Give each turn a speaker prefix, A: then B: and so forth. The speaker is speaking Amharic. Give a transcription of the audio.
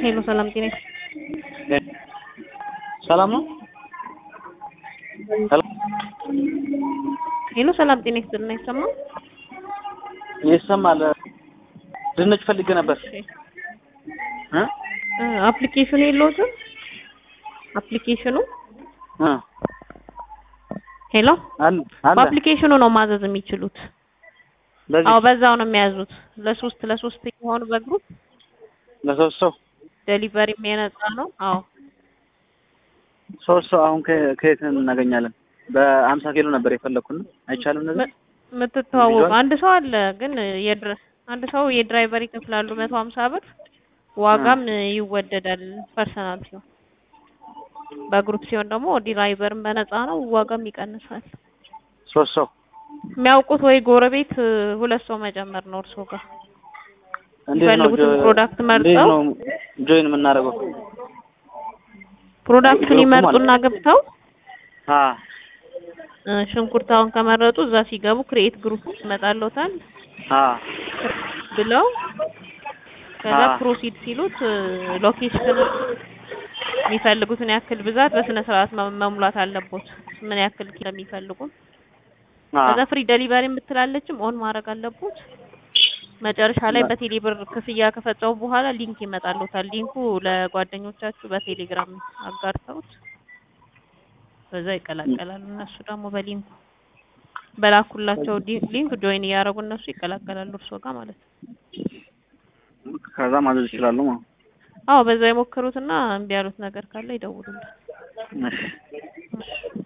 A: ሄሎ ሰላም ጤና
B: ሰላም ነው።
A: ሄሎ ሰላም ጤና ይስጥልና ይሰማል?
B: ይሰማል። ድንች ፈልጌ ነበር እ
A: አፕሊኬሽኑ የለውትም? አፕሊኬሽኑ
B: እ
A: ሄሎ
B: አለ አለ
A: በአፕሊኬሽኑ ነው ማዘዝ የሚችሉት።
B: በዚህ
A: አዎ በዛው ነው የሚያዙት። ለሶስት ለሶስት የሆኑ በግሩፕ
B: ለሶስት ሰው
A: ዴሊቨሪም የነፃ ነው። አዎ
B: ሶስት ሰው አሁን ከ- ከየት እናገኛለን? በአምሳ ኪሎ ነበር የፈለኩት። አይቻልም እነዚህ
A: የምትተዋወቁ አንድ ሰው አለ ግን የድረ አንድ ሰው የድራይቨር ይከፍላሉ መቶ ሀምሳ ብር ዋጋም ይወደዳል ፐርሰናል ሲሆን በግሩፕ ሲሆን ደግሞ ድራይቨርም በነፃ ነው ዋጋም ይቀንሳል
B: ሶስት ሰው
A: የሚያውቁት ወይ ጎረቤት ሁለት ሰው መጨመር ነው እርሶ ጋር
B: እንዴት ነው
A: የሚፈልጉትን
B: ጆ-
A: ፕሮዳክት
B: እንዴት
A: መርጠው
B: ነው ጆይን የምናደርገው?
A: ፕሮዳክቱን
B: ግሩፕ
A: ይመርጡና ገብተው
B: አ
A: እ፣ ሽንኩርታውን ከመረጡ እዛ ሲገቡ ክሬኤት ግሩፕ ይመጣልዎታል
B: አ
A: ብለው ከዛ
B: አ
A: ፕሮሲድ ሲሉት ሎኬሽን የሚፈልጉትን ያክል ብዛት በስነ ስርዓት መ- መሙላት አለቦት። ምን ያክል ኪሎ የሚፈልጉ
B: አ
A: ከዛ ፍሪ ዴሊቨሪ የምትላለችም ኦን ማድረግ አለቦት። መጨረሻ ላይ በቴሌ ብር ክፍያ ከፈጸሙ በኋላ ሊንክ ይመጣልዎታል። ሊንኩ ለጓደኞቻችሁ በቴሌግራም አጋርተውት በዛ ይቀላቀላሉ። እነሱ ደግሞ በሊንኩ በላኩላቸው ዲ- ሊንክ ጆይን እያደረጉ እነሱ ይቀላቀላሉ እርስዎ ጋር ማለት ነው።
B: ከዛ ማዘዝ ይችላሉ ማለት ነው።
A: አዎ በዛ የሞከሩትና እምቢ ያሉት ነገር ካለ ይደውሉልን።
B: እሺ
A: እሺ